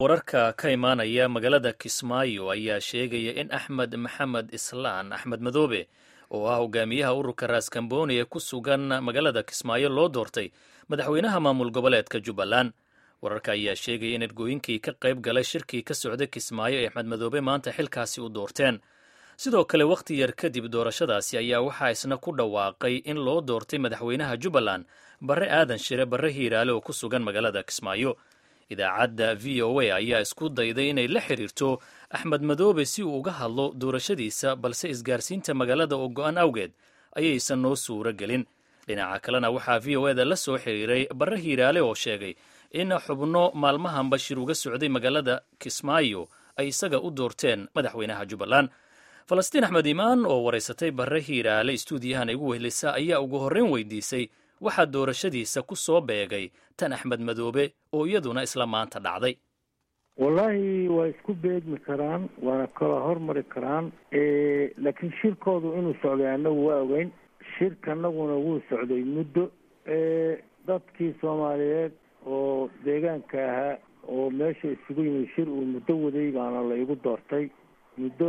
wararka ka imaanaya magaalada kismaayo ayaa sheegaya in axmed maxamed islaan axmed madoobe oo ah hogaamiyaha ururka raaskambooni ee ku sugan magaalada kismaayo loo doortay madaxweynaha maamul goboleedka jubbaland wararka ayaa sheegaya in ergooyinkii ka qayb galay shirkii ka socday kismaayo ee axmed madoobe maanta xilkaasi u doorteen sidoo kale wakhti yar kadib doorashadaasi ayaa waxaa isna ku dhawaaqay in loo doortay madaxweynaha jubbaland barre aadan shire barre hiiraale oo ku sugan magaalada kismaayo idaacadda v o a ayaa isku dayday inay la xiriirto axmed madoobe si uu uga hadlo doorashadiisa balse isgaarsiinta magaalada oo go-an awgeed ayaysan noo suuro gelin dhinaca kalena waxaa v o eda la soo xiriiray barre hiiraale oo sheegay in xubno maalmahan bashir uga socday magaalada kismaayo ay isaga u doorteen madaxweynaha jubbaland falastiin axmed imaan oo waraysatay barre hiiraale istuudiyahan igu wehlisa ayaa ugu horreyn weydiisay waxaa doorashadiisa ku soo beegay tan axmed madoobe oo iyaduna isla maanta dhacday wallaahi waa isku beegmi karaan waana kala hormari karaan laakiin shirkoodu inuu socday annagu waa ogeyn shirka anaguna wuu socday muddo dadkii soomaaliyeed oo deegaanka ahaa oo meesha isugu yimid shir uu muddo waday baana la igu doortay muddo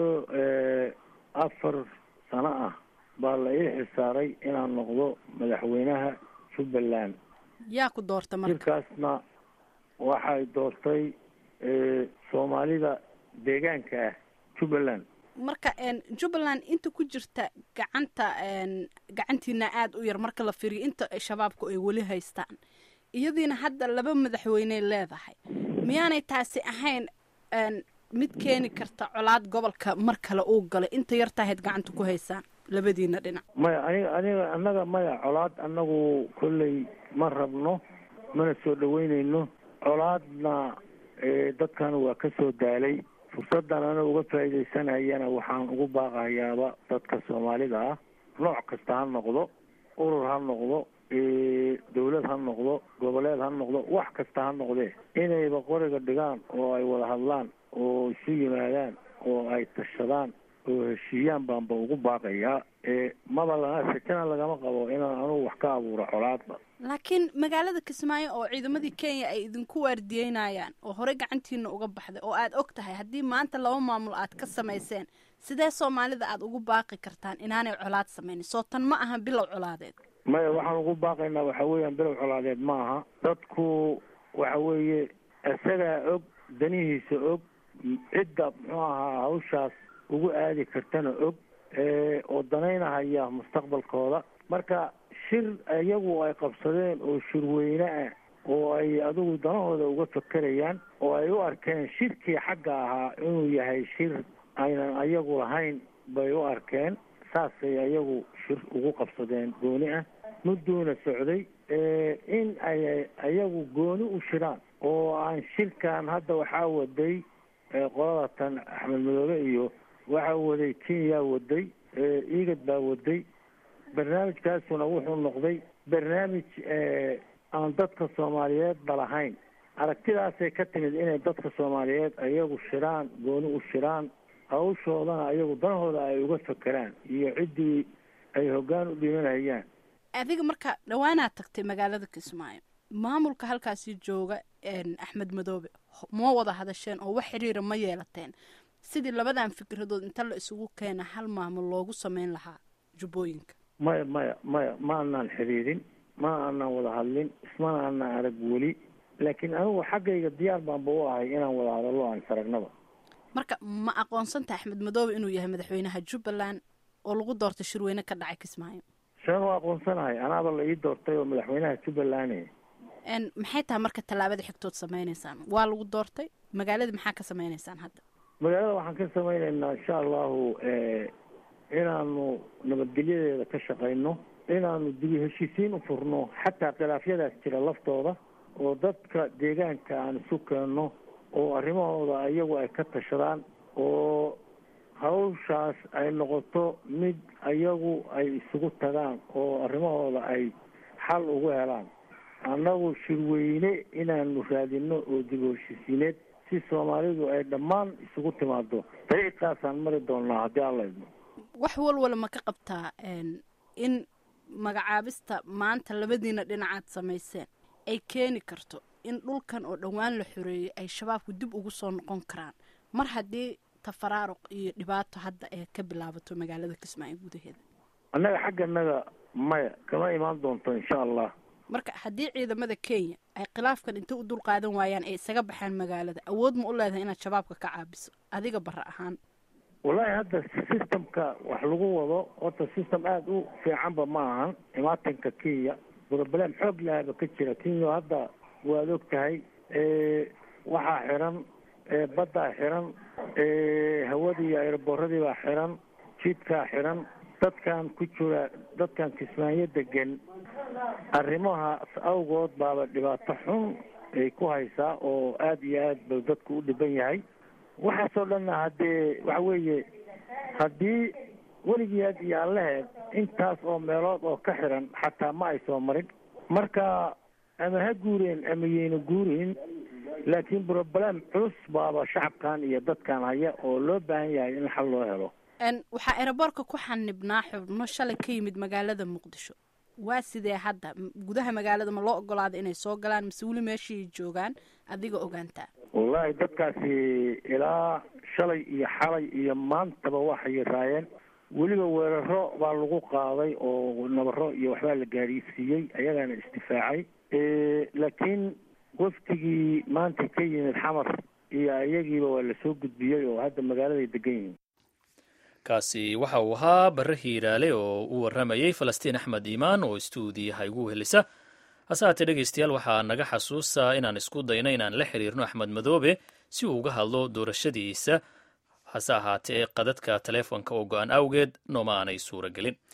afar sano ah baa la ii xilsaaray inaan noqdo madaxweynaha jubbaland yaa ku doorta marka shirkaasna waxay doortay soomaalida deegaanka ah jubbaland marka jubbaland inta ku jirta gacanta gacantiina aada u yar marka la fiiriyo inta shabaabku ay weli haystaan iyadiina hadda laba madaxweyney leedahay miyaanay taasi ahayn mid keeni karta colaad gobolka mar kale uu galay inta yartahayd gacanta ku haysaan labadiina dhinac maya aniga aniga annaga maya colaad annagu kolley ma rabno mana soo dhaweyneyno colaadna dadkan waa ka soo daalay fursaddan anaga uga faa'iidaysanayana waxaan ugu baaqayaaba dadka soomaalida ah nooc kasta ha noqdo urur ha noqdo dawlad ha noqdo goboleed ha noqdo wax kasta ha noqdee inayba qoriga dhigaan oo ay wada hadlaan oo isu yimaadaan oo ay tashadaan oo heshiiyaan baanba ugu baaqayaa maba lana rajana lagama qabo inaan anugu wax ka abuuro colaadba laakiin magaalada kismaayo oo ciidamadii kenya ay idinku waardiyeynayaan oo horey gacantiina uga baxday oo aad og tahay haddii maanta laba maamul aad ka samayseen sidee soomaalida aad ugu baaqi kartaan inaanay colaad samaynin soo tan ma aha bilow colaadeed maya waxaan ugu baaqaynaa waxa weeyaan bilow colaadeed ma aha dadku waxa weeye isagaa og danihiisa og cidda muxuu ahaa hawshaas ugu aadi kartana og oo danaynahaya mustaqbalkooda marka shir iyagu ay qabsadeen oo shirweyne ah oo ay adigu danahooda uga fakerayaan oo ay u arkeen shirkii xagga ahaa inuu yahay shir aynan ayagu lahayn bay u arkeen saasay ayagu shir ugu qabsadeen gooni ah mudduuna socday in ay ayagu gooni u shiraan oo aan shirkan hadda waxaa waday qolada tan axmed madoobe iyo waxaa waday kenya waday igad baa waday barnaamijkaasuna wuxuu noqday barnaamij aan dadka soomaaliyeed balahayn aragtidaasay ka timid inay dadka soomaaliyeed ayagu shiraan gooni u shiraan hawshoodana ayagu danahooda ay uga fakeraan iyo ciddii ay hoggaan u dhimanayaan adiga marka dhawaanaad tagtay magaalada kismaayo maamulka halkaasi jooga axmed madoobe ma wada hadasheen oo wax xiriira ma yeelateen sidii labadan fikradood inta la isugu keena hal maamul loogu sameyn lahaa jubbooyinka maya maya maya ma anaan xiriirin ma aanaan wada hadlin ismana aanaan arag weli laakiin anigu xaggayga diyaar baanba u ahay inaan wada hadallo aan saragnaba marka ma aqoonsanta axmed madoobe inuu yahay madaxweynaha jubbaland oo lagu doortay shirweyne ka dhacay kismaayo saan waa aqoonsanahay anaaba la ii doortay oo madaxweynaha jubbaland maxay tahay marka tallaabada xigtood sameyneysaan waa lagu doortay magaalada maxaa ka sameyneysaan hadda magaalada waxaan ka sameyneynaa insha allahu inaanu nabadgelyadeeda ka shaqayno inaanu dibi heshiisiin u furno xataa khilaafyadaas jira laftooda oo dadka deegaanka aan isu keenno oo arrimahooda iyagu ay ka tashadaan oo hawshaas ay noqoto mid iyagu ay isugu tagaan oo arrimahooda ay xal ugu helaan annagu shirweyne inaanu raadino oo dib heshiisiineed si soomaalidu ay dhammaan isugu timaado dariiqaasaan mari doonnaa haddii alla idmo wax walwala ma ka qabtaa in magacaabista maanta labadiina dhinacaad samayseen ay keeni karto in dhulkan oo dhowaan la xoreeyey ay shabaabku dib ugu soo noqon karaan mar haddii tafaraaruq iyo dhibaato hadda ee ka bilaabato magaalada kismaayo gudaheeda annaga xagganaga maya kama imaan doonto insha allah marka haddii ciidamada kenya ay khilaafkan inta u dul qaadan waayaan ay isaga baxaan magaalada awood ma u leedahay inaad shabaabka ka caabiso adiga bara ahaan wallaahi hadda systemka wax lagu wado horta system aada u fiicanba ma ahan imaatanka kenya broblem xoog lahaba ka jira kenya hadda waad og tahay waxaa xiran baddaa xiran hawadii iyo aeroboradii baa xiran jidkaa xiran dadkan ku jira dadkan kismaayo degan arrimahaas awgood baaba dhibaato xun ay ku haysaa oo aada iyo aad ba dadku u dhiban yahay waxaasoo dhanna haddee waxa weeye haddii weligeed iyo allaheed intaas oo meelood oo ka xiran xataa ma ay soo marin marka ama ha guureen ama yayna guurin laakiin broblem culus baaba shacabkan iyo dadkan haya oo loo baahan yahay in xal loo helo waxaa eroboorka ku xanibnaa xubno shalay ka yimid magaalada muqdisho waa sidee hadda gudaha magaalada ma loo ogolaada inay soo galaan mase weli meeshii joogaan adiga ogaantaa wallaahi dadkaasi ilaa shalay iyo xalay iyo maantaba waxay raayeen weliba weeraro baa lagu qaaday oo nabaro iyo waxbaa la gaadhiisiiyey ayagaana isdifaacay laakiin waftigii maanta ka yimid xamar iyo iyagiiba waa lasoo gudbiyey oo hadda magaaladay degan yihiin kaasi waxa uu ahaa barre hiiraale oo u warramayey falastiin axmed iimaan oo istuudiyaha igu helisa hase haatee dhegeystayaal waxaa naga xasuusta inaan isku dayno inaan la xiriirno axmed madoobe si uu uga hadlo doorashadiisa hase ahaatee qadadka taleefonka oo go-an awgeed nooma aanay suura gelin